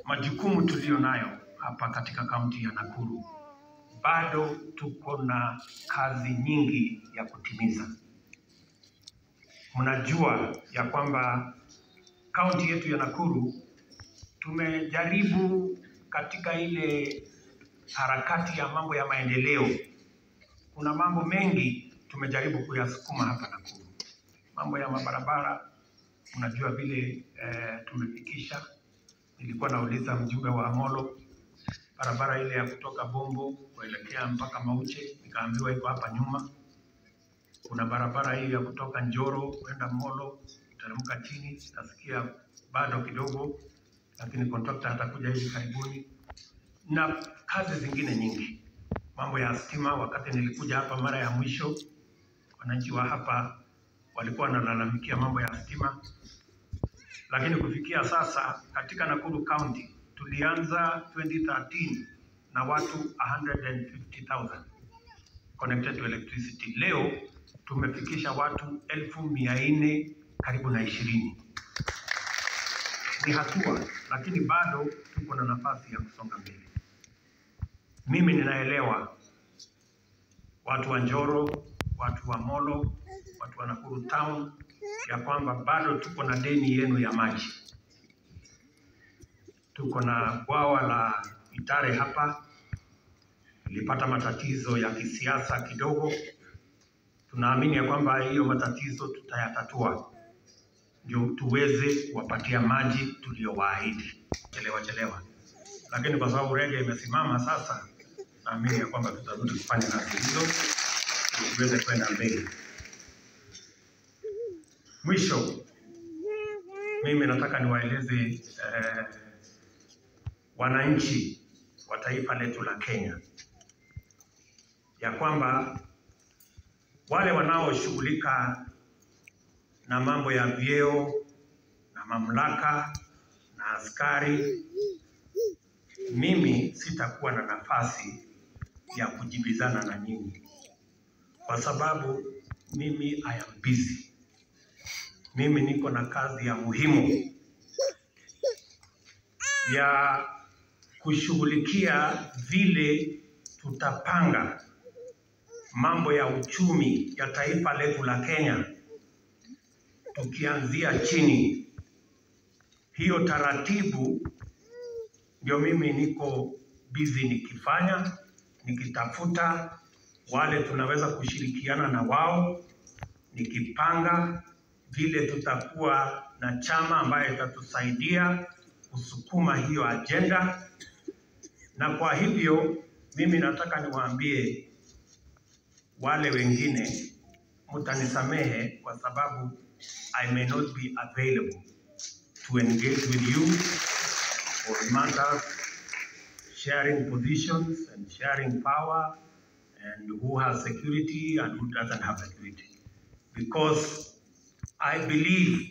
majukumu tuliyo nayo hapa katika kaunti ya Nakuru, bado tuko na kazi nyingi ya kutimiza. Mnajua ya kwamba kaunti yetu ya Nakuru tumejaribu katika ile harakati ya mambo ya maendeleo, kuna mambo mengi tumejaribu kuyasukuma hapa Nakuru. Mambo ya mabarabara, unajua vile eh, tumefikisha. Nilikuwa nauliza mjumbe wa Amolo, barabara ile ya kutoka Bombo kuelekea mpaka Mauche, nikaambiwa iko hapa nyuma. Kuna barabara hii ya kutoka Njoro kwenda Molo, teremka chini, nasikia bado kidogo, lakini kontrakta atakuja hivi karibuni, na kazi zingine nyingi. Mambo ya stima, wakati nilikuja hapa mara ya mwisho, wananchi wa hapa walikuwa wanalalamikia mambo ya stima, lakini kufikia sasa katika Nakuru County tulianza 2013 na watu 150,000 connected to electricity. Leo tumefikisha watu elfu mia nne karibu na ishirini. Ni hatua, lakini bado tuko na nafasi ya kusonga mbele. Mimi ninaelewa watu wa Njoro, watu wa Molo, watu wa Nakuru Town ya kwamba bado tuko na deni yenu ya maji. Tuko na bwawa la Itare hapa, ilipata matatizo ya kisiasa kidogo. Tunaamini ya kwamba hiyo matatizo tutayatatua, ndio tuweze kuwapatia maji tuliyowaahidi. Chelewa chelewa, lakini kwa sababu rege imesimama sasa, naamini ya kwamba tutarudi kufanya kazi hizo ili tuweze kwenda mbele. Mwisho, mimi nataka niwaeleze eh, wananchi wa taifa letu la Kenya ya kwamba wale wanaoshughulika na mambo ya vyeo na mamlaka na askari, mimi sitakuwa na nafasi ya kujibizana na nyinyi kwa sababu mimi I am busy. Mimi niko na kazi ya muhimu ya kushughulikia vile tutapanga mambo ya uchumi ya taifa letu la Kenya tukianzia chini. Hiyo taratibu ndio mimi niko busy nikifanya, nikitafuta wale tunaweza kushirikiana na wao, nikipanga vile tutakuwa na chama ambayo itatusaidia kusukuma hiyo ajenda. Na kwa hivyo mimi nataka niwaambie wale wengine, mtanisamehe kwa sababu I may not be available to engage with you on matters sharing positions and sharing power and who has security and who doesn't have security because I believe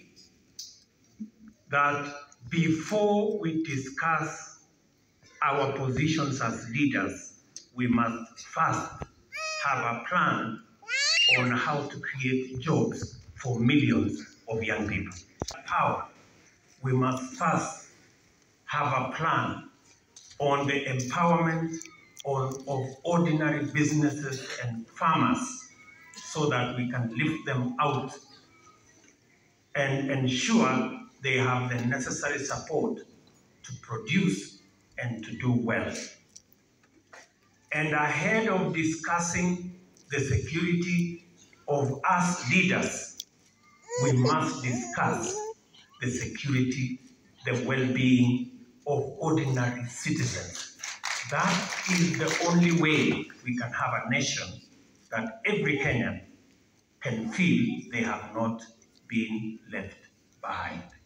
that before we discuss our positions as leaders, we must first have a plan on how to create jobs for millions of young people. Power, we must first have a plan on the empowerment on, of ordinary businesses and farmers so that we can lift them out and ensure they have the necessary support to produce and to do well. And ahead of discussing the security of us leaders, we must discuss the security, the well-being of ordinary citizens. That is the only way we can have a nation that every Kenyan can feel they have not been left behind.